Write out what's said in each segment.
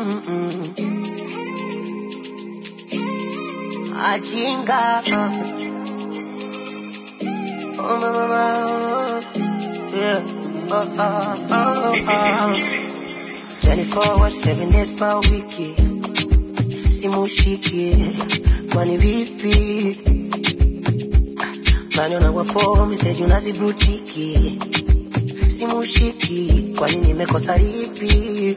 Mm-mm. Ajinga. Oh, my, my, my. Yeah. Oh, oh, oh, oh. 24 hours, 7 days per wiki. Simushiki. Kwani vipi? Nani unawafo message unazibrutiki. Simushiki. Kwani nimekosa lipi?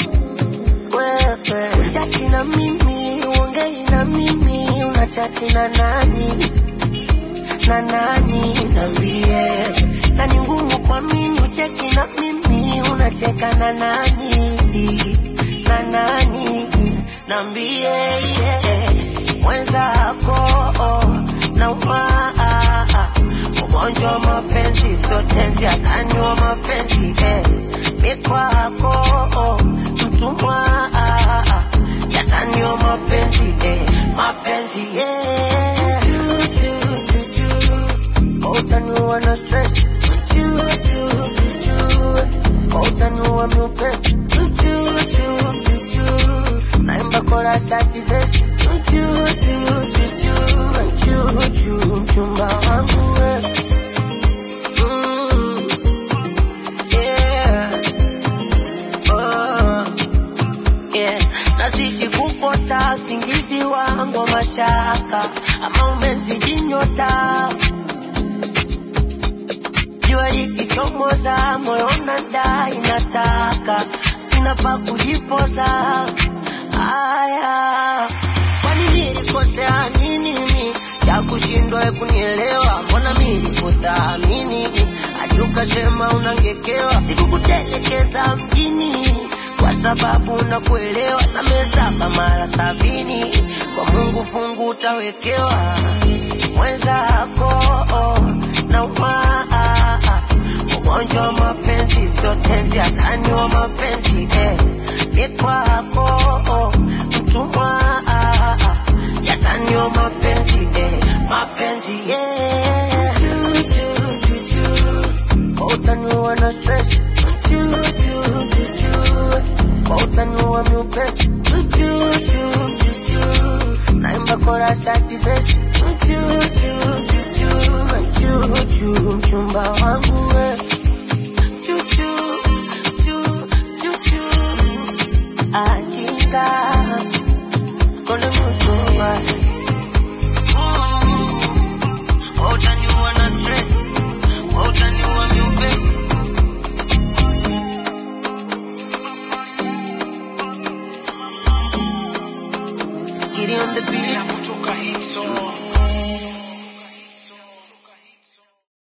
Wewe. Chati na mimi, uongei na mimi, unachati na nani? na nani nambie na ni ngumu kwa mimi ucheki na mimi unacheka na nani na nani nambie yeah. mwenzako na umaa ugonjwa wa mapenzi sio tenzi hatani wa mapenzi eh. mikwako mtumwa yatani wa mapenzi eh. mapenzi yeah. Utaniua na stress Uchu, uchu, uchu. Utaniua miupesi Uchu, uchu, uchu. Naimba chorus hadi verse Uchu, uchu, uchu. Uchu, uchu, mchumba wangu we. Mm, yeah. Oh, yeah. Nazidi kupota usingizi wangu wa mashaka ama umezidi nyota jua likichomoza moyo unadai nataka sina pa kujipoza aya kwani nilikosea nini mi cha kushindwa we kunielewa mbona mi nikuthamini hadi ukasema unangekewa sikukutelekeza mjini kwa sababu nakuelewa same saba mara sabini kwa mungu fungu utawekewa mwenzako na umaa ugonjwa wa mapenzi sio tenzi hatani wa mapenzi eh. ni kwako mtumwa yatani wa mapenzi eh. mapenzi yeah. Choo, choo, choo, choo. utaniua na stress Choo, choo, choo, choo. utaniua miupesi Choo, choo, choo, choo. naimba chorus hadi verse Choo, choo, choo, choo. Choo, choo, mchumba wangu we Choo, choo, choo, choo, choo. Ajinga. Gonna lose my mind. Mm. Utaniua na stress utaniua miupesi Skitty on the beat kutoka Hitsong